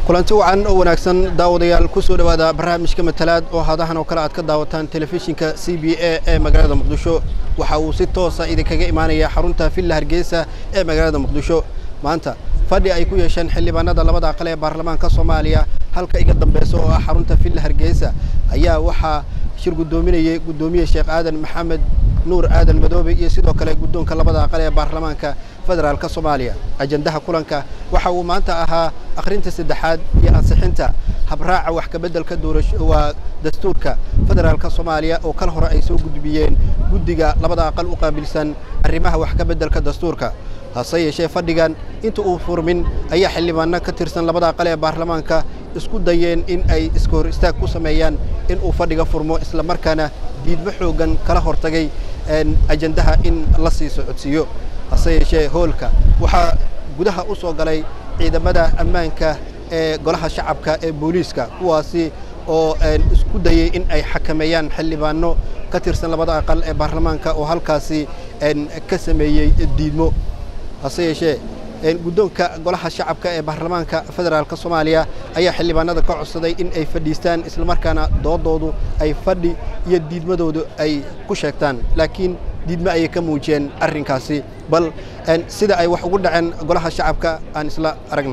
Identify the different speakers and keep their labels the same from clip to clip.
Speaker 1: kulanti wacan oo wanaagsan daawadayaal ku soo dhowaada barnaamijka matalaad oo hadahan oo kale aad ka daawataan telefishinka c b a ee magaalada muqdisho waxa uu si toosa idinkaga imaanaya xarunta villa hargeysa ee magaalada muqdisho maanta fadhi ay ku yeesheen xildhibaanada labada aqal ee baarlamaanka soomaaliya halka iga dambeysa oo ah xarunta villa hargeysa ayaa waxaa shir guddoominayay guddoomiye sheekh aadan maxamed nuur aadan madoobe iyo sidoo kale guddoonka labada aqal ee baarlamaanka federaalka soomaaliya ajandaha kulanka waxa uu maanta ahaa akhrinta saddexaad iyo ansixinta habraaca wax kabeddelka doorasho waa dastuurka federaalka soomaaliya oo kal hore ay soo gudbiyeen guddiga labada aqal u qaabilsan arrimaha wax kabeddelka dastuurka hase yeeshee fadhigan inta uu furmin ayaa xildhibaano ka tirsan labada aqal ee baarlamaanka isku dayeen in ay iska hor istaag ku sameeyaan in uu fadhiga furmo isla markaana diidmo xooggan kala hortagay ajandaha in la sii socodsiiyo hase yeeshee hoolka waxaa gudaha u soo galay ciidamada ammaanka ee golaha shacabka ee booliiska kuwaasi oo isku dayey in ay xakameeyaan xildhibaano ka tirsan labada aqal ee baarlamaanka oo halkaasi ka sameeyey diidmo hase yeeshee guddoonka golaha shacabka ee baarlamaanka federaalka soomaaliya ayaa xildhibaanada ka codsaday in ay fadhiistaan islamarkaana doodoodu ay fadhi iyo diidmadoodu ay ku sheegtaan laakiin diidmo ayay ka muujiyeen arrinkaasi bal sida ay wax ugu dhaceen golaha shacabka aan isla aragno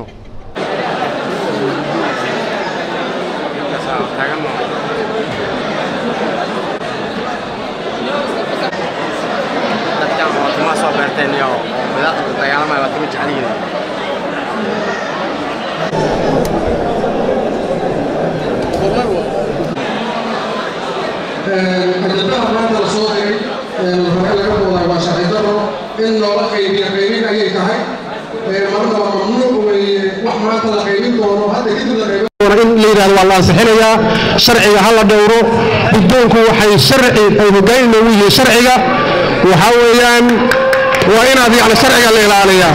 Speaker 2: ajandaha maanta la soo diray hore laga wadaa waa sharci daro in loola qaybiyo qaybin ayay tahay marka waa mamnuuc weeye wax maanta la qaybin doono hadda kadib la qaybin
Speaker 3: in la yidhahdo waa la ansixinayaa sharciga ha la dhowro guddoonku waxay sharci ay hoggaan inoogu yihiin sharciga waxaa weeyaan waa inaad yacni sharciga la ilaaliyaa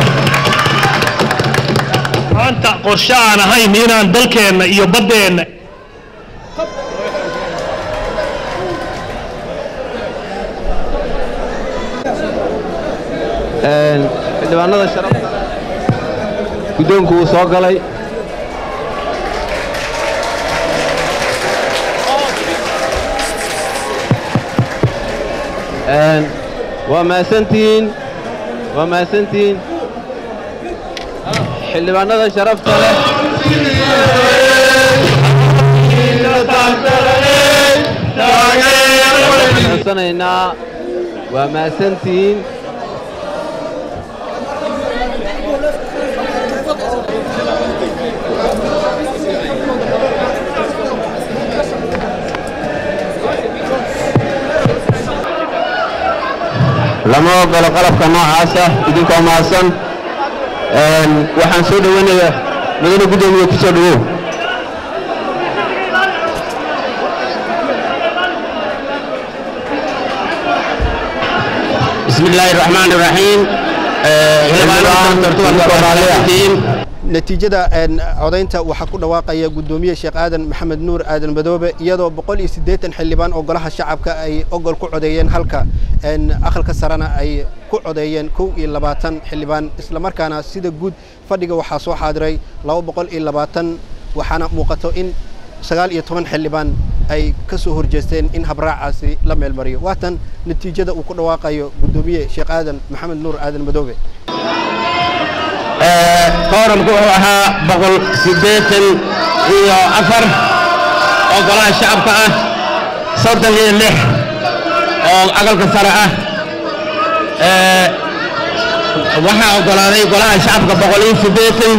Speaker 4: maanta qorshe aan ahayn inaan dalkeenna iyo baddeenna
Speaker 5: xildhibaanada sharafta guddoonku wuu soo galay waa mahadsantihiin waa mahadsantihiin xildhibaanada sharafta leh codsanaynaa waa mahadsantihiin lama ogolo qalabka noocaasa idinkoo mahadsan waxaan soo dhoweynayaa mudane guddoomiye ku soo dhowow
Speaker 6: بسم الله الرحمن الرحيم
Speaker 1: natiijada codaynta waxaa ku dhawaaqaya guddoomiye sheekh aadan maxamed nuur aadan madoobe iyadoo boqol iyo siddeetan xildhibaan oo golaha shacabka ay ogol ku codeeyeen halka aqalka sarena ay ku codeeyeen kow iyo labaatan xildhibaan islamarkaana sida guud fadhiga waxaa soo xaadiray laba boqol iyo labaatan waxaana muuqato in sagaal iyo toban xildhibaan ay ka soo horjeesteen in habraacaasi la meelmariyo waatan natiijada uu ku dhawaaqayo guddoomiye sheekh aadan maxamed nuur aadan madoobe
Speaker 6: kooramku wuxuu ahaa boqol siddeetan iyo afar oo golaha shacabka ah soddon iyo lix oo aqalka sare ah waxaa oggolaaday golaha shacabka boqol iyo siddeetan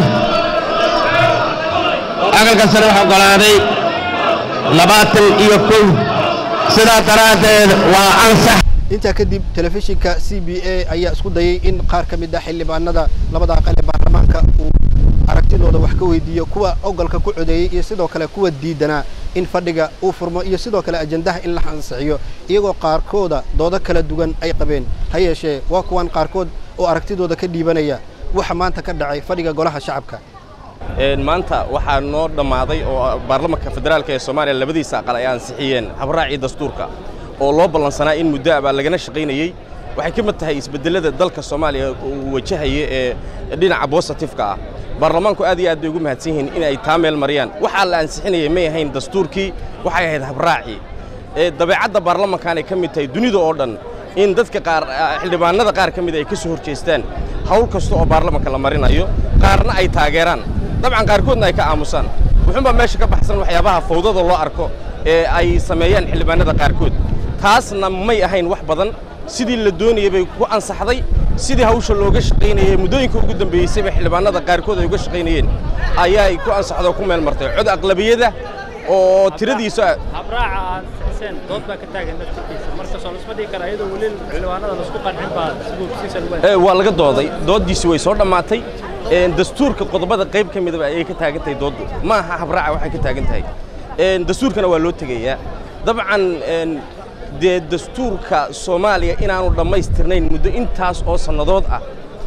Speaker 6: aqalka sare waxaa oggolaaday labaatan iyo kow sidaa daraaddeed waa ansax
Speaker 1: intaa kadib telefishinka c b a ayaa isku dayey in qaar ka mid ah xildhibaanada labada aqal ee baarlamaanka uu aragtidooda wax ka weydiiyo kuwa ogolka ku codeeyey iyo sidoo kale kuwa diidanaa in fadhiga uu furmo iyo sidoo kale ajandaha in la ansixiyo iyagoo qaarkooda doodo kala duwan ay qabeen ha yeeshee waa kuwan qaarkood oo aragtidooda ka dhiibanaya waxa maanta ka dhacay fadhiga golaha shacabka
Speaker 7: maanta waxaa noo dhammaaday oo baarlamanka federaalka ee soomaaliya labadiisa aqal ay ansixiyeen habraacii dastuurka oo loo ballansanaa in muddo abaa lagana shaqaynayey waxay ka mid tahay isbeddellada dalka soomaaliya uu wajahaya ee dhinaca bositifeka ah baarlamaanku aad iyo aad bay ugu mahadsan yihiin in ay taa meel mariyaan waxaa la ansixinayay may ahayn dastuurkii waxay ahayd habraacii ee dabeecadda baarlamankaanay ka mid tahay dunida oo dhan in dadka qaar xildhibaanada qaar ka mid ay ka soo horjeestaan hawl kasta oo baarlamanka la marinayo qaarna ay taageeraan dabcan qaarkoodna ay ka aamusaan wuxuunbaa meesha ka baxsan waxyaabaha fawdada loo arko ee ay sameeyaan xildhibaanada qaarkood taasna may ahayn wax badan sidii la doonayay bay ku ansaxday sidii hawsha looga shaqaynayay muddooyinka ugu dambeeyeysayba xildhibaanada qaarkood ay uga shaqaynayeen ayaay ku ansaxdo oo ku meel martay cod aqlabiyada oo tiradiisa
Speaker 8: habraaca aad sixiseen dood baa ka taagan naftirkiisa marka soo lasma dhigi kara iyadoo weli xildhibaanada laisku qancin baa sibuubsiisa lagu
Speaker 7: Ee, waa laga dooday dooddiisi way soo dhammaatay Een, dastuurka qodobada qayb ka midaba ayay ka taagan tahay dooddu ma aha habraaca waxay ka taagan tahay Een, dastuurkana waa loo tegayaa dabcan een, dee dastuurka soomaaliya inaanu dhammaystirnayn muddo intaas oo sannadood ah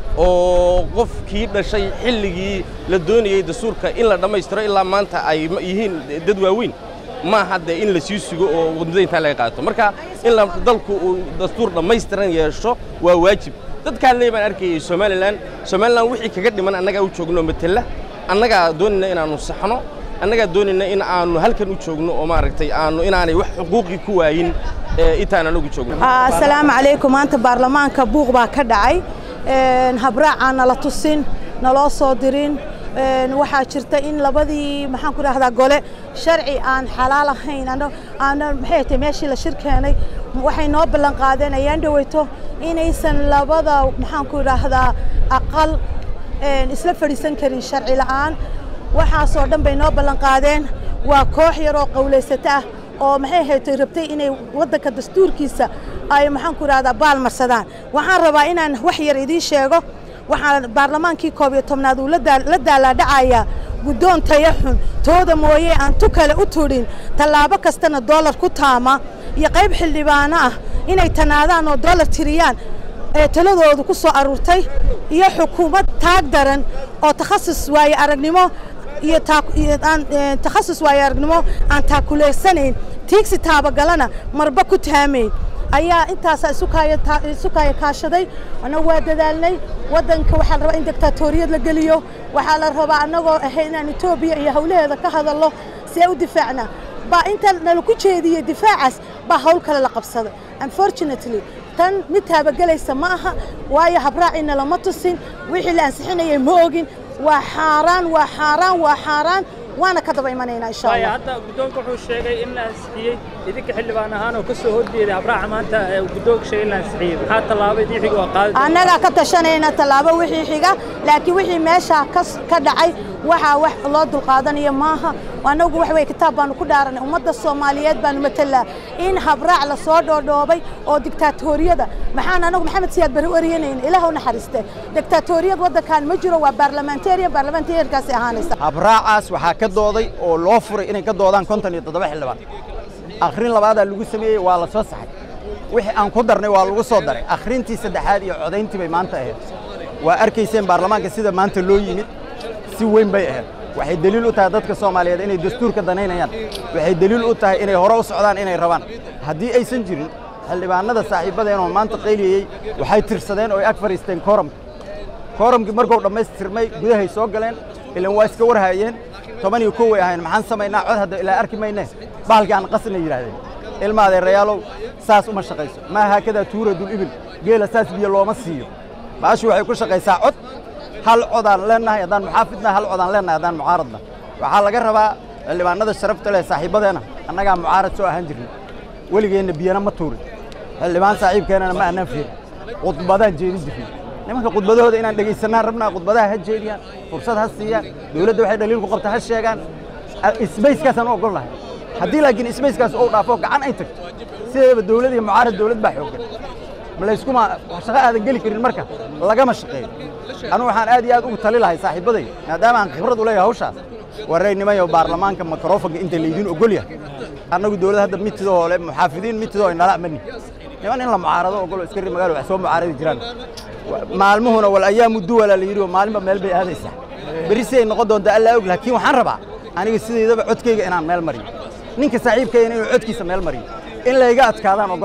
Speaker 7: oo qofkii dhashay xilligii la doonayey dastuurka in la dhammaystiro ilaa maanta ay ma- yihiin dad waaweyn ma aha dee in la sii sugo oo wadmada intaa laga qaato marka in la dalku uu dastuur dhammaystiran yeesho waa waajib dadkaan leey baan arkayay somalilan somalilan wixii kaga dhiman annagaa u joogno matela annagaa doonayna inaannu saxno annagaa doonayna in aanu halkan u joogno oo maaragtay aanu inaanay wax xuquuqii ku waayin ee intaan anagu joogno
Speaker 9: asalaamu calaykum maanta baarlamaanka buuq baa ka dhacay Een, habraacaan nala tusin naloo soo dirin Een, waxaa jirta in labadii maxaan ku dhahdaa gole sharci aan xalaal ahayn ano- aana maxay tahay meeshii la shir keenay waxay noo ballan qaadeen ayaan dhaweyto inaysan labada maxaan ku dhahdaa aqal een, isla fadhiisan karin sharci la'aan waxaasoo dhan bay noo ballan qaadeen waa koox yar oo qawlaysata ah oo maxay ahayd rabtay inay waddanka dastuurkiisa ay maxaan ku rahdaa baal marsadaan waxaan rabaa inaan wax yar idiin sheego waxaan baarlamaankii koob iyo tobnaad uu la daa- la daalaadhacayaa guddoon taya xun tooda mooye aan tu kale u tudhin tallaabo kastana doolar ku taama iyo qayb xildhibaano ah inay tanaadaan oo doolar tiriyaan ee taladoodu ku soo aruurtay iyo xukuumad taag daran oo takhasus waaye aragnimo iyo taa- iyo aan ee, takhasus waaye aragnimo aan taakuleysanayn tiigsi taabagalana marba ku taamayn ayaa intaasaa isu kaaya taa- isu kaaya kaashaday annagu waa dadaalnay waddanka waxaa la rabaa in diktatoriyad la geliyo waxaa la rabaa annagoo ahay inaan etoobiya iyo hawlaheeda ka hadallo si ay u difaacna baa inta nala ku jeediyey difaacaas baa hawl kale la qabsaday unfortunately tan mid taabagelaysa ma aha waayo habraaciina lama tusin wixii la ansixinayay ma ogin waa xaaraan waa xaaraan waa xaaraan waana ka daba imanaynaa insha
Speaker 8: waayo
Speaker 9: allah
Speaker 8: hadda guddoonka wuxuu sheegay in la ansixiyey idinka xildhibaan ahaan oo ka soo horjeeday habraaca maanta ee uu guddoonka sheegay in la ansixiyey maxaa tallaabo idin xiga oo qaadi doontaa?
Speaker 9: annagaa ka tashanayna tallaabo wixii xiga laakiin wixii meeshaa kas- ka dhacay waxaa wax loo dulqaadanayo maaha annagu wax weye kitaab baanu ku dhaaranay ummadda soomaaliyeed baanu matalaa in habraac la soo dhoodhoobay oo diktaatoriyada maxaan anagu maxamed siyaad bari u eryanayna ilaah u naxariiste diktaatoriyad waddankan ma jiro waa baarlamentarian baarlamentariankaasi ahaanaysa
Speaker 10: habraacaas waxaa ka dooday oo loo furay inay ka doodaan konton iyo toddoba xildhibaan akhrin labaadaa lagu sameeyey waa la soo saxay wixii aan ku darnay waa lagu soo daray akhrintii saddexaad iyo codayntii bay maanta ahayd waa arkayseen baarlamaanka sida maanta loo yimid si weyn bay ahayd waxay deliil u tahay dadka soomaaliyeed inay dastuurka danaynayaan waxay deliil u tahay inay hore u socdaan inay rabaan haddii aysan jirin xildhibaanada saaxiibadeen oo maanta qayliyey waxay tirsadeen oo ay ag fadhiisteen kooramka kooramkii markuu dhammaystirmay gudahay soo galeen ilan waa iska warhaayeen toban iyo kow way ahayn maxaan samaynaa cod hadda ilaa arki mayne bahalkii aan qasna yidhaahdeen ilma adeerayaalow saas uma shaqayso maa haakadaa tuuradul ibil geela saas biyo looma siiyo baashu waxay ku shaqaysaa cod hal codaan leennahay haddaan muxaafidna hal codaan leennahay haddaan mucaaradna waxaa laga rabaa xildhibaanada sharafta leh saaxiibadeena annagaa mucaarad soo ahaan jirnay weligeenna biyana ma tuurin xildhibaan saaxiibkeenana ma annaan fiirin khudbadaan jeedin jirnay nimanka khudbadahooda inaan dhegaysanaan rabnaa khudbadaha ha jeediyaan fursad ha siiyaan dowladda waxay dhaliil ku qabta ha sheegaan isbayskaasaan u ogol lahay haddii laakiin isbayskaas uu dhaafo gacan ay tagto sideedaba dowlad iyo mucaarad dowlad baa xooggan ma layskuma shaqo aadan geli karin marka lagama shaqeeyo anigu waxaan aad iyo aad ugu tali lahay saaxiibaday maadaama aan khibrad u leeyahay hawshaas wareynimay oo baarlamaanka mikrofonka inta laydin ogol yahay annagu dowlad hadda mitidoo le muxaafidiin mitidoo inala mani niman in la mucaarado ogolo iskari magaalo wax soo mucaaradi jiraan maalmuhuna wal ayaamu duwala la yidhi oo maalinba meel bay aadaysaa berri si ay noqon doontaa allaa og laakiin waxaan rabaa aniga sideedaba codkayga inaan meel mariyo ninka saaxiibkayna inuu codkiisa meel mariyo in layga adkaadaan ogola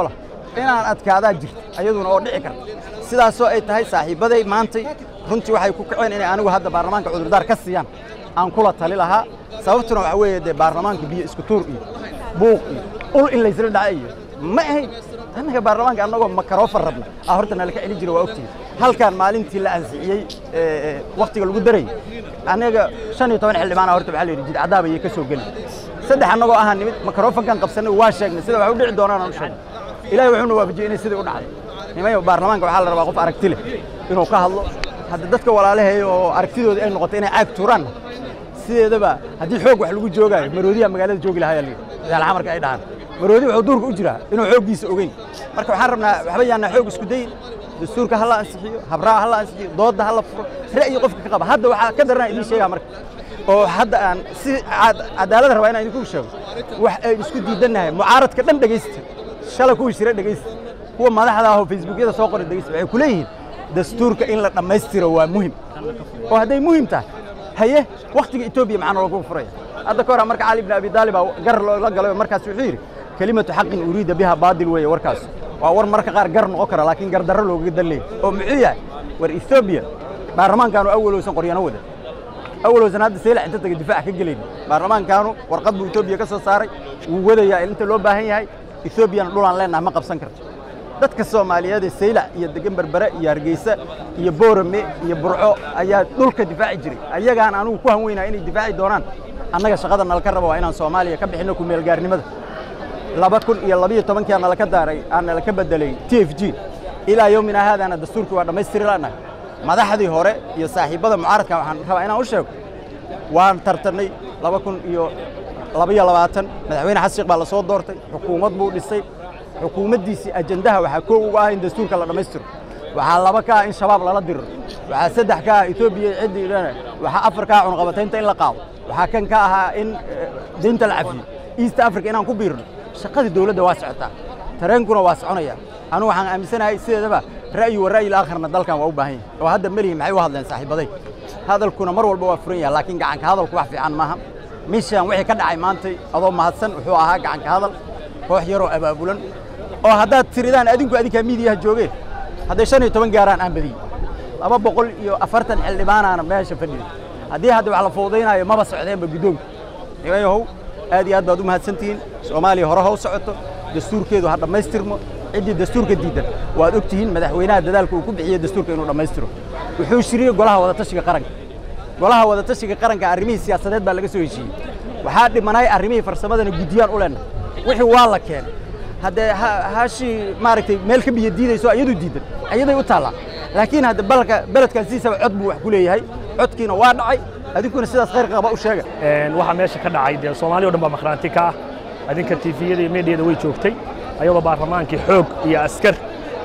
Speaker 10: inaan adkaadaa jirta ayaduna oo dhici karta sidaasoo ay tahay saaxiibbaday maantay runtii waxay ku kaceen inay anigu hadda baarlamaanka cudurdaar ka siiyaan aan kula tali lahaa sababtuna waxaa weeye dee baarlamaanka biyo isku tuur iyo buuq iyo ul in laysla dhaca iyo ma ahayn annaga baarlamaanka annagoo makaroofan rabna aa horta nala ka celin jira waa ogtihi halkan maalintii la ansixiyey wakhtiga lagu darayay annaga shan iyo toban xildhibaana horta waxaa la yidhi jidcadaaba ayay ka soo geli saddex annagoo ahaa nimid makarofankan qabsanay waa sheegnay sida wax u dhici doonaan aan u sheegnay ilaahay wuxuuna waafajiyey inay sidii u dhacday nimayo baarlamaanka waxaa la rabaa qof aragti leh inuu ka hadlo hadda dadka walaalaheeya oo aragtidoodii ay noqotay inay caag tuuraanna sideedaba haddii xoog wax lagu joogaayo maroodiyaa magaalada joogi lahaa yaa layidhi daalxamarka ay dhahaan maroodi wuxuu duurka u jiraa inuu xooggiisa ogeyn marka waxaan rabnaa waxba yaanaa xoog isku dayin dastuurka ha la ansixiyo habraaca ha la ansixiyo doodda ha la furo ra'yi qofka ka qaba hadda waxaa ka daranaa idiin sheegaa marka oo hadda aan si cadaalad rabaa inaan idinku sheego wax ay isku diidannahay mucaaradka dhan dhegaysta shala kuwii shira dhegaysta kuwa madaxda ah oo facebookyada soo qoray dhegaysta waxay ku leeyihiin dastuurka in la dhammaystiro waa muhim oo hadday muhim tahay haye wakhtiga etoobiya maxaa noogu furaya hadda ka hor marka cali ibn abi daalib baa gar loola galay oo markaas wuxuu yidhi kelimatu xaqin uriida biha baadil weeye warkaas waa war marka qaar gar noqon kara laakiin gardarro loogaga dan leeyahy oo muxuu yahay war etoobiya baarlamaankaanu awalowsan qoryano wada awalowsan hadda seelac inta taga difaac ka gelayni baarlamaankaanu warqad buu etoobiya ka soo saaray wuu wadayaa inta loo baahan yahay etoobiyana dhulaan leenaha ma qabsan karto dadka soomaaliyeed ee saylac iyo degan berbere iyo hargeysa iyo boorame iyo burco ayaa dhulka difaaci jiray ayagaan anugu ku hanweynaa inay difaaci doonaan annaga shaqada nalaka raba waa inaan soomaaliya ka bixinno ku meelgaarnimada laba kun iyo labiyo tobankii aan nalaka daaray aan nalaka bedelay t f g ilaa yowmina haadaana dastuurkii waa dhammaystiri la'nahay madaxdii hore iyo saaxiibbada mucaaradka waxaan rabaa inaan u sheego waan tartannay laba kun iyo labaiyo labaatan madaxweyne xasan sheekh baa la soo doortay xukuumad buu dhisay xukuumaddiisii ajandaha waxaa koo uga ah in dastuurka la dhammaystiro waxaa laba ka ah in shabaab lala diriro waxaa saddex ka ah etoobiya ciddii dhana waxaa afar ka ah cunqabataynta in la qaado waxaa kan ka ahaa in deynta la cafiyo east africa inaan ku biirno shaqadii dowladda waa socotaa tareenkuna waa soconaya anu waxaan aaminsanahay sideedaba ra'yi wa ra'yi laakharna dalkan waa u baahan yahay oo hadda melihi maxay u hadleen saaxiibaday hadalkuna mar walba waa furan yahay laakiin gacanka hadalku wax fiican maaha meeshaan wixii ka dhacay maantay adoo mahadsan wuxuu ahaa gacanka hadal koox yaroo abaabulan oo haddaad tiridaan adinku adinkaa miidiyaha joogeen hadday shan iyo toban gaaraan aan badiyey laba boqol iyo afartan xildhibaanaana meesha fadhiyey haddii hadda wax la fowdaynaayo maba socdeenba guddoonka nimayahow aad iyo aad baad u mahadsantihiin soomaaliya hore ha u socoto dastuurkeedu ha dhammaystirmo ciddii dastuurka diidan waad og tihiin madaxweynaha dadaalka uu ku bixiyey dastuurka inuu dhammaystiro wuxuu shiriyey golaha wadatashiga qaranka golaha wadatashiga qaranka arrimihii siyaasadeed baa laga soo heshiiyey waxaa dhimanay arrimihii farsamadana guddiyaan u leenahay wixii waa la keenay haddee hashii maaragtay meel ka biyo diidayso iyadu diidan iyaday u taallaa laakiin hadda balka beledkan sidiisaba cod buu wax ku leeyahay codkiina waa dhacay adinkuna sidaas khayr qaba u sheega
Speaker 4: waxaa meesha ka dhacay dee soomaaliya o dhan baa makhraanti ka ah adinka tiifiyada iyo meedhiyada way joogtay ayadoo baarlamaankii xoog iyo askar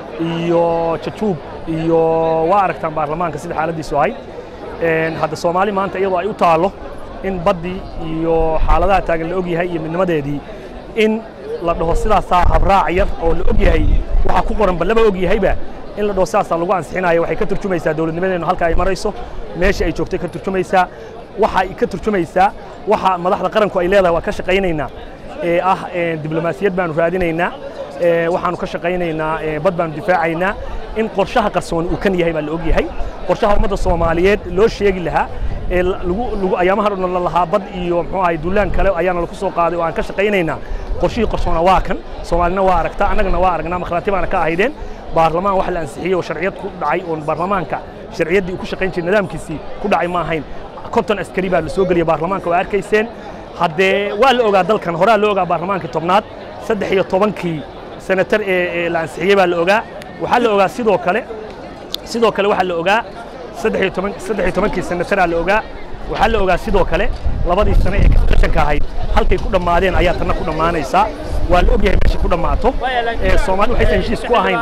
Speaker 4: iyo jajuub iyo waa aragtaan baarlamaanka sida xaaladdiisu ahayd hadda soomaali maanta iyadoo ay u taallo in baddii iyo xaaladaha taagan la og yahay iyo midnimadeedii in la dhaho sidaasaa habraac yar oo la og yahay waxaa ku qoran ballaba og yahayba in la dhaho sidaasaa lagu ansixinayo waxay ka turjumaysaa dowladnimadeennu halka ay marayso meesha ay joogtay ka turjumaysaa waxa ay ka turjumaysaa waxa madaxda qaranku ay leedahay waa ka shaqaynaynaa ee ah diblomaasiyad baanu raadinaynaa waxaanu ka shaqaynaynaa bad baanu difaacaynaa in qorshaha qarsooni uu kan yahay baa la og yahay qorshaha ummadda soomaaliyeed loo sheegi lahaa ee lagu lagu ayaamaha dhan la lahaa bad iyo muxuu ahay duulaan kale ayaana lagu soo qaaday oo aan ka shaqaynaynaa qorshihii qarsoona waa kan soomaalina waa aragtaa annagana waa aragnaa makhraati baana ka ahaydeen baarlamaan wax la ansixiyey oo sharciyad ku dhacay oon baarlamaanka sharciyaddii uu ku shaqayn jiray nidaamkiisii ku dhacay ma ahayn konton askari baa la soo geliyey baarlamaanka waa arkayseen haddee waa la ogaa dalkan horaa la ogaa baarlamaankii tobnaad saddex iyo tobankii senatar ee la ansixiyey baa la ogaa waxaa la ogaa sidoo kale sidoo kale waxaa la ogaa saddex iyo toban saddex iyo tobankii senataraa la ogaa waxaa la ogaa sidoo kale labadii sane ee kashanka ahayd halkay ku dhammaadeen ayaa tanna ku dhammaanaysaa waa la ogyahay meesha ku dhammaato soomaali waxaysan heshiis ku ahayn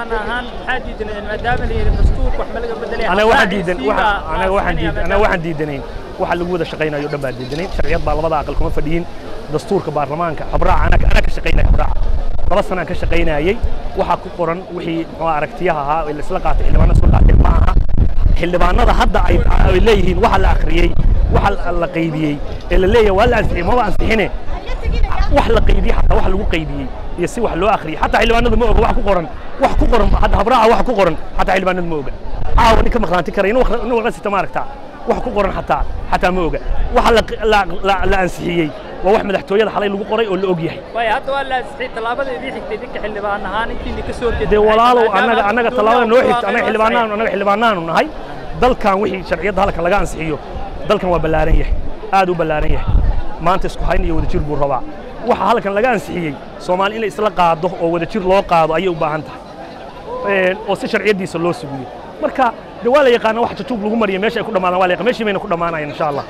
Speaker 4: anaga waxaan diidan anaga waxaan diidan anaga waxaan diidanayn waxa lagu wada shaqaynayo dhan baa diidanayn sharciyad baa labada aqal kuma fadhiyin dastuurka baarlamaanka habraaca anaga anaa ka shaqaynaya habraaca laba sanaan ka shaqaynayay waxaa ku qoran wixii muxuu aragtiyaha ahaa ee la isla qaatay xildhibaana isla qaateen ma aha xildhibaanada hadda ay ay leeyihiin waxa la akhriyey waxa la qaybiyey ee la leeyahay waa la ansixiyey maba ansixine wax la qaybiyey xataa wax lagu qaybiyey iyo si wax loo akhriyay xataa xildhibaanadu ma oga wax ku qoran wax ku qoran hadda habraaca wax ku qoran xataa xildhibaanadu ma oga caawa ninka maqnaanti karaya inu qasita ma aragtaa wax ku qoran xataa xataa ma oga waxa la ansixiyey waa wax madaxtooyada xalay lagu qoray oo la og yahay
Speaker 8: waay hadda waa la ansixiyey tallaabada idii xigtay idinka xildhibaan ahaan intiini ka soo horjeeda
Speaker 4: dee walaalow annaga annaga tallaabada noo xigta annaga xildhibaanaanu annaga xildhibaanaanu nahay dalkan wixii sharciyadda halkan laga ansixiyo dalkan waa ballaaran yahay aad u ballaaran yahay maanta isku hayn iyo wadajir buu rabaa waxa halkan laga ansixiyey soomaali inay isla qaado oo wadajir loo qaado ayay u baahan tahay oo si sharciyaddiisa loo sugiyo marka de waa la yaqaana wax jajuub lagu mariyo meesha ay ku dhammaadaan waa la yaqaan meeshii bayna ku dhammaanayaan insha allah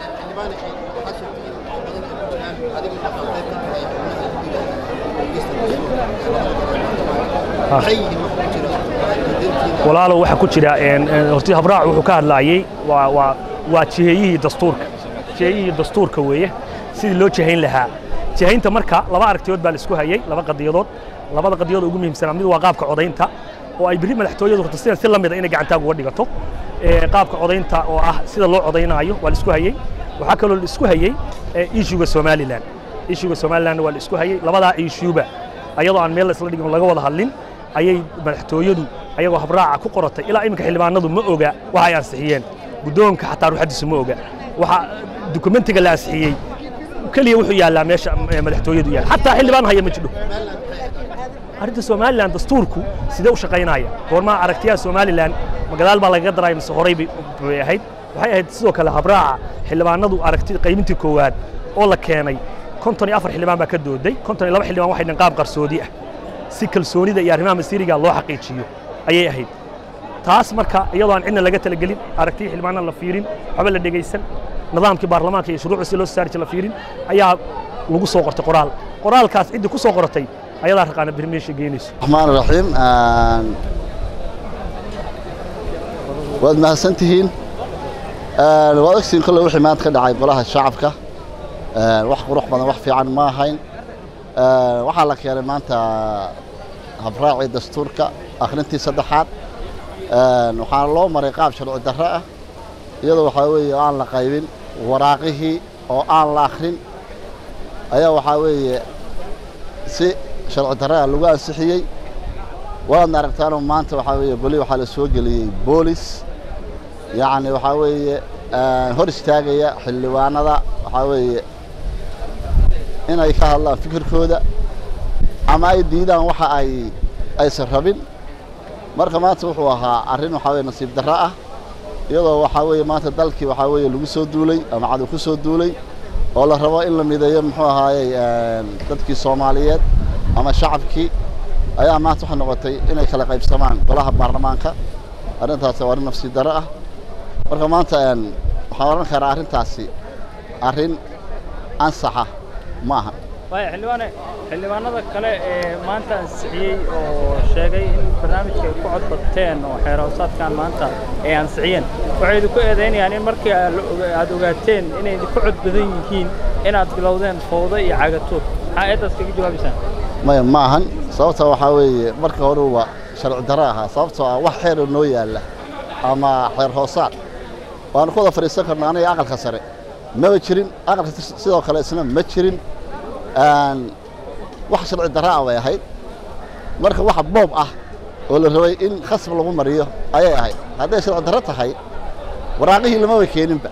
Speaker 4: walaalow waxaa ku jira horti habraac wuxuu ka hadlaayey waa waa waa jiheeyihii dastuurka jiheeyihii dastuurka weeye sidii loo jihayn lahaa jihaynta marka laba aragtiyood baa la isku hayey laba qadiyadood labada qadiyadood ugu muhiimsanaa mid waa qaabka codaynta oo ay berri madaxtooyadu horta si la mida inay gacantaag uga dhigato qaabka codaynta oo ah sida loo codaynaayo waa la isku hayey waxaa kaloo la isku hayey ishuga somalilan ishuga somaliland waa la isku hayey labadaa ishuba ayadoo aan meel isla dhigin laga wada hadlin ayay madaxtooyadu ayagoo habraaca ku qoratay ilaa iminka xildhibaanadu ma oga waxa ay ansixiyeen guddoonka xataa ruuxaddiisu ma oga waxa dukumentiga la ansixiyey keliya wuxuu yaallaa meesha madaxtooyadu yaalla xataa xildhibaan haya ma jidho arrinta somalilan dastuurku sidee u shaqaynaya goormaa aragtiyaha somalilan magadaal baa lagaga daraya mise horey bay ahayd waxay ahayd sidoo kale habraaca xildhibaanadu aragti qaybintii koowaad oo la keenay konton iyo afar xildhibaan baa ka dooday konton iyo laba xildhibaan waxay dheen qaab qarsoodi ah si kalsoonida iyo arrimaha masiiriga loo xaqiijiyo ayay ahayd taas marka iyadoo aan cidna laga talagelin aragtiya xildhibaanada la fiirin waxba la dhegaysan nidaamkii baarlamaanka iyo shuruucda si loo saari la fiirin ayaa lagu soo qortay qoraal qoraalkaas ciddii ku soo qoratay ayadaa raqaana biri meesha geynayso
Speaker 11: الرحمن الرحيم waad mahadsantihiin waad ogsiin kolle wixii maanta ka dhacay golaha shacabka wax qurux badan wax fiican ma ahayn waxaa la keenay maanta habraacii dastuurka akhrintii saddexaad waxaana loo maray qaab sharci darro ah iyadoo waxaa weeye oo aan la qaybin waraaqihii oo aan la akhrin ayaa waxaa weeye si sharci darro ah lagu ansixiyey waadna aragtaanoo maanta waxaa weeye boli waxaa la soo geliyey boolis yacni waxaa weeye hor istaagaya xildhibaanada waxaa weeye inay ka hadlaan fikirkooda ama ay diidaan waxa ay aysan rabin marka maanta wuxuu ahaa arrin waxaa weye nasiib darro ah iyadoo waxaa weeye maanta dalkii waxaa weeye lagu soo duulay ama cadow ku soo duulay oo la rabo in la mideeyo muxuu ahaayey dadkii soomaaliyeed ama shacabkii ayaa maanta waxay noqotay inay kala qaybsamaan golaha baarlamaanka arrintaasi waa arrin nafsi darro ah marka maanta waxaan odhan karaa arrintaasi arrin ansaxa ma aha
Speaker 8: waaya xildhibaane xildhibaanada kale ee maanta ansixiyey oo sheegay in barnaamijka ay ku codbateen oo xeeroosaadkan maanta ay ansixiyeen waxay idinku eedaynayaan in markii aad ogaateen inay idinku cod badan yihiin inaad bilowdeen fowdo iyo cagatood maxaa eeddaas kaga jawaabaysaan
Speaker 11: maya ma ahan sababta waxaa weeye marka hore waa sharci darro ahaa sababtoo ah wax xeeroo noo yaalla ama xeer hoosaad waanu ku wada fadhiisan karna aniga aqalka sare maba jirin aqalka sidoo kale isna ma jirin wax sharci darro ah bay ahayd marka waxa boob ah oo la rabay in khasab lagu mariyo ayay ahayd hadday sharci darro tahay waraaqihii lamaba keeninba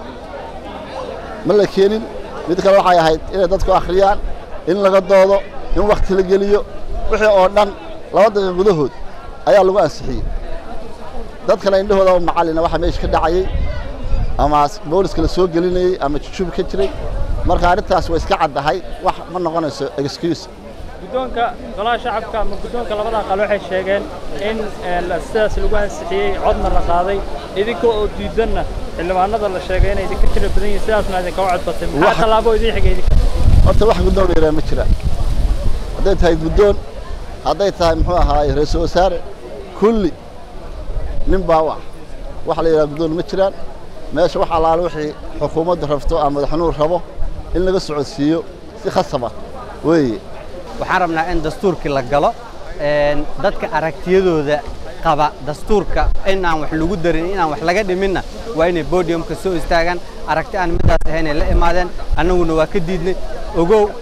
Speaker 11: ma la keenin mid kale waxay ahayd inay dadku akhriyaan in laga doodo in wakti la geliyo wixii oo dhan laba daqiiqa gudahood ayaa lagu ansixiyey dad kale indhahooda oo macallina waxa meesha ka dhacayey ama booliska la soo gelinayey ama jujub ka jiray marka arrintaas way iska caddahay wax ma noqonayso excuse
Speaker 8: guddoonka golaha shacabka ama guddoonka labada aqal waxay sheegeen in sidaas lagu ansixiyey codna la qaaday idinka oo diidanna xildhibaanada la sheegay inay idinka tira badan yihiin sidaasna idinkaga codbatay maxaa tallaabo idin xigay idinka
Speaker 11: horta wax guddoon la yidhaha ma jiraan hadday tahay guddoon hadday tahay muxuu ahaaye ra-iisul wasaare kulli nin baa u ah wax la yidhaha guddoon ma jiraan meesha wax allaale wixii xukuumaddu rabto ama madaxnuur rabo in laga socodsiiyo si khasaba weeye
Speaker 10: waxaan rabnaa in dastuurkii la galo dadka aragtiyadooda qaba dastuurka in aan wax lagu darin in aan wax laga dhiminna waa inay bodiumka soo istaagaan aragti aan midaas ahaynay la imaadeen annaguna waa ka diidnay ogow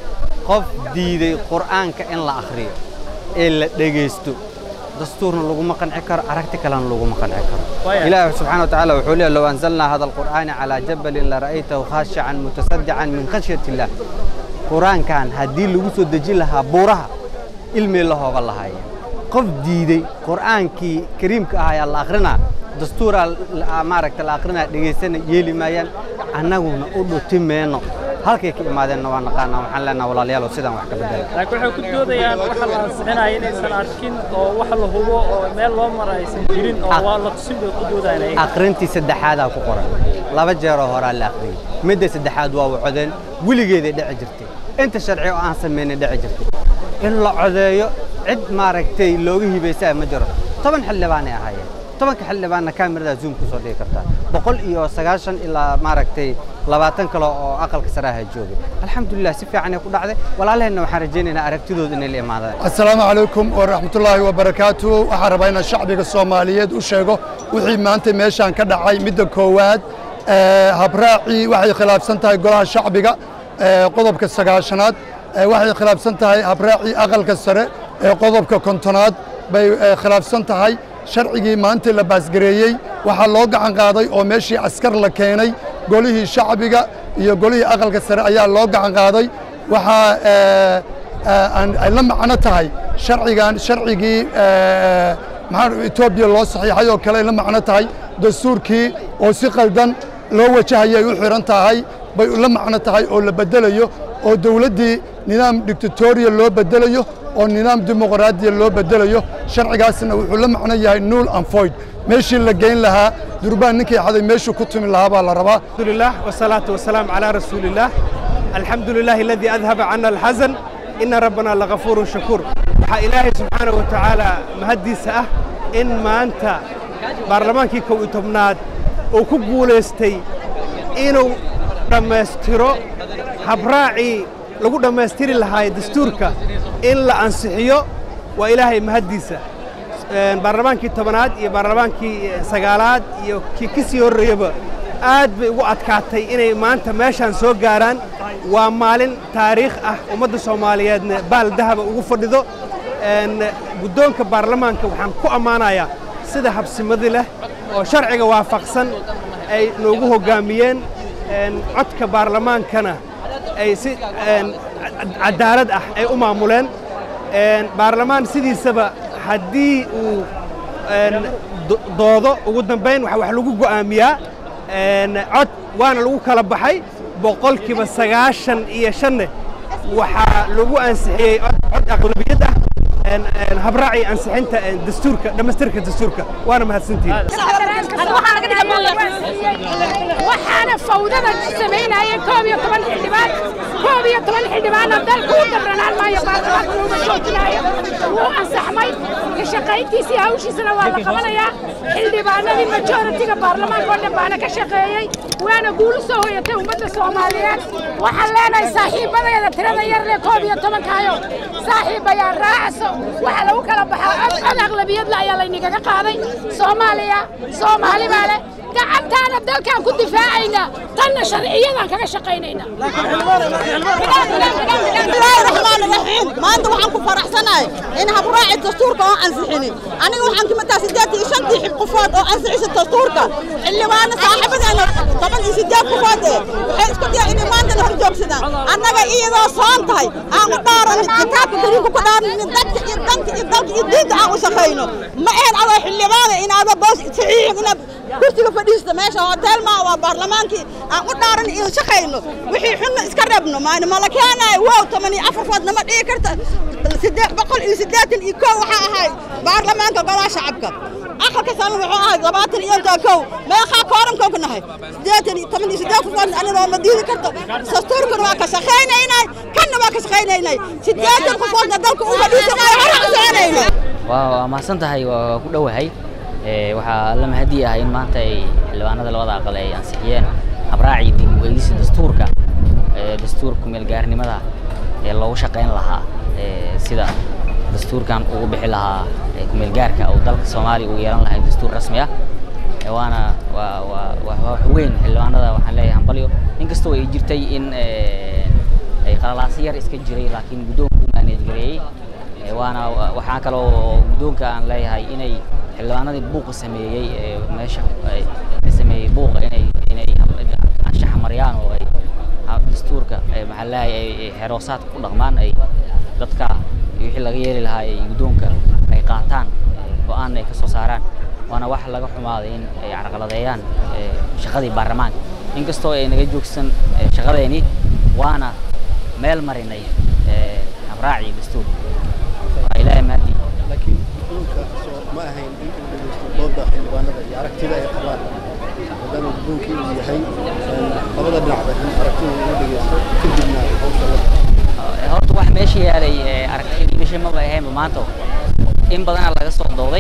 Speaker 10: qof diiday qur'aanka in la akhriyo ee la dhegaysto dastuurna laguma qanci karo aragti kalena laguma qanci karo
Speaker 8: Waayahay.
Speaker 10: ilaahi subxaana wa tacaala wuxuu leeyahy low anzalnaa hada alqur'aana calaa jabalin lara'aytahu khaashican mutasadican min khashyati illah qur-aankan haddii lagu soo dejin lahaa buuraha ilmay la hooga lahaayeen qof diiday qur'aankii kariimka ah ayaa la akhrinaa dastuuraa la- maaragta la akhrinaa dhegaysana yeeli maayaan annaguna u dhuti meenno halkay ka imaadeenna waa naqaanaa waxaan leenaha walaalayaalow sidaan wax ka bedela
Speaker 8: laakiin waxay ku doodayaan waxa la ansixinaya inaysan arkin oo wax la hubo oo meel loo mara aysan jirin oo waa la tusin bay ku doodayaan ayaga.
Speaker 10: akhrintii saddexaadaa ku qoran laba jeeroo horaa la akhriyey midda saddexaad waa wacodeen weligeeday dhici jirtay inta sharci oo aan samaynay dhici jirtay in la codeeyo cid maaragtay looga hibaysaa ma jiro toban xildhibaanay ahaayeen tobanka xildhibaanna kaamiradaa zoom kusoo dhigi kartaa boqol iyo sagaashan ilaa maaragtay labaatan kale oo aqalka saraaha joogay alxamdulilah si fiicanay ku dhacday walaalaheenna waxaan rajaynaynaa aragtidooda inay la imaadaan
Speaker 12: asalaamu calaykum waraxmatullaahi wabarakaatu waxaan rabaa inaan shacbiga soomaaliyeed u sheego wixii maanta meeshaan ka dhacay midda koowaad ee, habraacii waxay khilaafsan tahay golaha shacbiga ee, qodobka sagaashanaad ee, waxay khilaafsan tahay habraacii aqalka sare ee qodobka kontonaad bay ee, khilaafsan tahay sharcigii maanta la baasgareeyey waxaa loo gacan qaaday oo meeshii askar la keenay golihii shacbiga iyo golihii aqalka sare ayaa loo gacan qaaday waxaa ee, aan ay la macno tahay sharcigan sharcigii ee, maxaa Ethiopia loo saxiixay oo kale ay la macno tahay dastuurkii oo si qaldan loo wajahayay u xiran tahay bay la macno tahay oo la bedelayo oo dawladdii nidaam dictatorial loo bedelayo oo nidaam dimuqraadiya loo bedelayo sharcigaasna wuxuu la macno yahay null and void meeshii la geyn lahaa durbaan ninkii xaday meeshuu ku tumi lahaa baa la rabaa
Speaker 13: الحمد لله والصلاة والسلام على رسول الله الحمد لله الذي أذهب عنا الحزن إن ربنا لغفور شكور waxaa ilaahay subxaana wa tacaala mahaddiisa ah in maanta baarlamaankii kow iyo tobnaad uu ku guulaystay inuu dhammaystiro habraacii lagu dhammaystiri lahaay dastuurka in la ansixiyo waa ilaahay mahaddiisa Een, baarlamaankii tobanaad iyo baarlamaankii eh, sagaalaad iyo kii ka sii horreeyaba aad bay ugu adkaatay inay maanta meeshaan soo gaaraan waa maalin taariikh ah ummadda soomaaliyeedna baal dahaba ugu fadhido Een, guddoonka baarlamaanka waxaan ku ammaanayaa sida habsimadi leh oo sharciga waafaqsan ay noogu hoggaamiyeen Een, codka baarlamaankana ay si een, cad- cadaalad ah ay u maamuleen Een, baarlamaan sidiisaba haddii uu een, do- doodo ugu dambayn waxa wax lagu go'aamiyaa een, cod waana lagu kala baxay boqolkiiba sagaashan iyo shanne waxaa lagu ansixiyey cod cod aqlabiyad ah een, een, habraacii ansixinta een, dastuurka dhammaystirka dastuurka waana mahadsantihiin
Speaker 14: waxaana fawdada samaynayeen koob iyo toban xildhibaan koob iyo toban xildhibaanna dalka u dabranaan maayo baarlamaanka looma joojinaayo wuu ansaxmay ka shaqayntiisii hawshiisana waa la qabanayaa xildhibaanadii majoritiga baarlamaanka oo dhan baana ka shaqeeyey waana guul u soo hoyatay ummadda soomaaliyeed waxaan leenahay saaxiibadeeda tirada yar leh koob iyo tobankaayo saaxiibayaa raacso waxa lagu kala baxaa cod cod aqlabiyadla ayaa laynigaga qaaday soomaaliya soomaali baa leh gacantaana dalkaan ku difaacaynaa tanna sharciyadan kaga shaqaynaynaa
Speaker 15: bismillaahi raxmaani raxiim maanta waxaan ku faraxsanahay in habraaci dastuurka oo ansixinin aniga waxaan ka mataa siddeed iyo shantii xib qofood oo ansixisa dastuurka xildhibaano saaxiibadeena toban iyo siddeed qofood ee waxay isku daya inay maantana hor joogsadaan annaga iyadoo soon tahay aan u dhaaranin kitaabka kariimka ku dhaaranin dadka iyo danka iyo dalka iyo diinta aan u shaqayno ma ahayn adoo xildhibaana in adoo boos saxiixin inaad kursiga fadhiista meesha hotel maa waa baarlamaankii aan u dhaaran iyo shaqayno wixii xunna iska reebno maani mala keenaay wow toban iyo afar food nama dhigi karta siddeed boqol iyo siddeetan iyo kow waxaa ahay baarlamaanka golaha shacabka aqalka sano wuxuu ahay labaatan iyo intaa kow meeqaa koorankow ku nahay siddeetan iyo toban iyo siddeed qofood anigoo ma diidi karto dastuurkana waa ka shaqaynaynay kanna waa ka shaqaynaynay siddeetan qofoodna dalka u fadhiisanayo hore u soconayno
Speaker 16: waa waa mahadsan tahay waa ku dhowahay Ee, waxaa la mahadi ah in maanta ay xildhibaanada labada aqal ay ansixiyeen habraacii dib u eegista dastuurka ee dastuurka meelgaarnimada ee loogu shaqayn lahaa ee sida dastuurkan ugu bixi lahaa ee kumeelgaarka oo dalka soomaaliya uu yeelan lahay dastuur rasmi ah Ee, waana waa waa waa wax weyn xildhibaanada waxaan leeyahay hambalyo inkastoo ay jirtay in ee, ay qalalaasi yar iska jiray laakiin guddoonku u maaneej gareeyey Eh, waana waxaa kaloo guddoonka aan leeyahay inay xildhibaanadii buuqa sameeyey ee meesha ay ka sameeyey buuqa inay inay anshaxa mariyaan oo ay ha- dastuurka eh, maxaa leeyahay ay xeroosaadka ku dhaqmaan ay dadka iyo wixii laga yeeli lahaa ay guddoonka ay qaataan go-aanna ay ka soo saaraan waana wax laga xumaaday in ay carqaladeeyaan eh, shaqadii baarlamaanka inkastoo ay naga joogsan eh, shaqadeeni waana meel marinay eh, habraacii dastuurka waa ilaahay mahadi
Speaker 1: laakiin guddoonka soo ma ahayn in uu dhegeysto dooda xildhibaanada iyo aragtida ay qabaan maadaama guddoonkii uu yahay een, labada dhinacba in aragtida uu dhegeysto kadibna hawsha la
Speaker 16: Eh, horta wax meesha yaalay eh, aragti dhigasho maba ahaynba maanta in badanaa laga soo dooday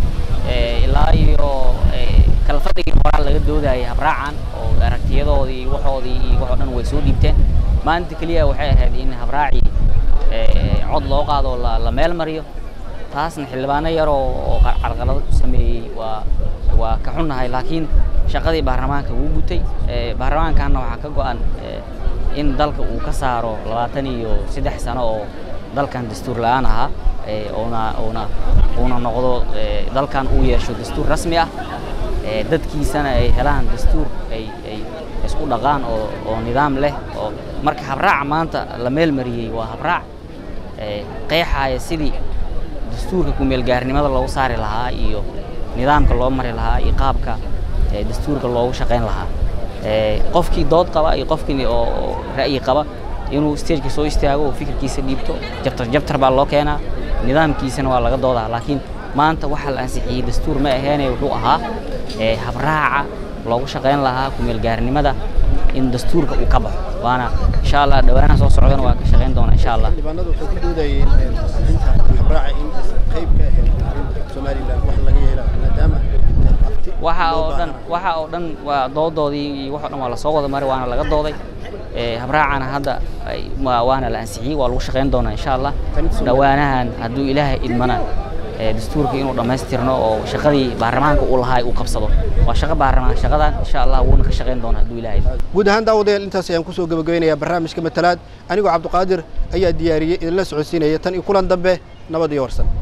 Speaker 16: Eh, ilaa iyo eh, kala fadhigii horaa laga doodayay habraacan oo aragtiyadoodii waxoodii iyo waxoo dhan way soo dhiibteen maanta keliya waxay ahayd in habraacii eh, cod loo qaado oo la la meel mariyo taasna xildhibaano yar oo oo qa- carqalado ku sameeyey waa waa ka xunnahay laakiin shaqadii baarlamaanka wuu gutay Eh, baarlamaankanna waxaa ka go-an eh, in dalka uu ka saaro labaatan iyo saddex sano oo dalkan dastuur la-aan ahaa eh, uuna uuna uuna noqdo eh, dalkan uu yeesho dastuur rasmi ah eh, dadkiisana ay helaan dastuur ay ay isku dhaqaan oo oo nidaam leh oo marka habraaca maanta la meel mariyey waa habraac eh, qeexaya sidii dastuurka ku-meelgaarnimada loogu saari lahaa iyo nidaamka loo mari lahaa iyo qaabka eh, dastuurka loogu shaqayn lahaa Eh, qofkii dood qaba iyo qofkii oo oo ra'yi qaba inuu stageka soo istaago oo fikirkiisa dhiibto jabtar jabtar baa loo keenaa nidaamkiisana waa laga doodaa laakiin maanta waxaa la ansixiyey dastuur ma aheene wuxuu ahaa eh, habraaca loogu shaqayn lahaa ku-meelgaarnimada in dastuurka uu ka baxo waana insha allah dhawaanaha soo socdana waa ka shaqayn doonaa insha allah
Speaker 1: xildhibaanadu waxay ku doodayeen een, ansixinta habraaca in aysan qayb ka ahayn arrinta somaliland wax laga yeela maadaama abti
Speaker 16: waxa
Speaker 1: loo
Speaker 16: oo dhan
Speaker 1: baahnaa.
Speaker 16: waxa oo dhan waa doodoodii iyo wax oo dhan waa lasoo wada maray waana laga dooday Eh, habraacana hadda ay- ma- waana la ansixiyey waa lagu shaqayn doonaa insha allah dhawaanahan hadduu ilaahay idmana eh, dastuurka inuu dhammaystirno oo shaqadii baarlamaanka uu lahaa uu qabsado waa shaqo baarlamaan shaqadan insha allah wuuna ka shaqayn doonaa hadduu ilaahay idmo
Speaker 1: guud ahaan daawadayaal intaas ayaan kusoo gabagabeynayaa barnaamijka matalaad anigoo cabdiqaadir ayaa diyaariyey idinla socodsiinaya tan iyo kulan dambe nabad iyo warsan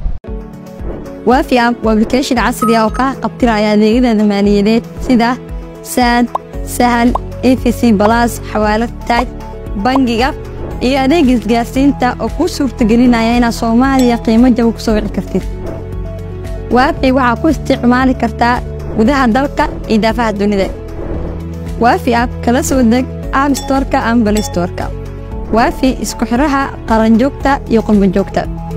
Speaker 17: waafi app waa application casri ah oo kaa qabtiraya adeegyada maaliyadeed sida saad sahal efc balas xawaalad taaj bangiga iyo adeeg isgaarsiinta oo kuu suurtagelinaya inaad soomaaliya qiimo jaban ku soo wici kartid waafi waxaa ku isticmaali kartaa gudaha dalka iyo daafaha dunida waafi app kala soo deg app storeka ama play storeka waafi isku xiraha qaranjoogta iyo qurbanjoogta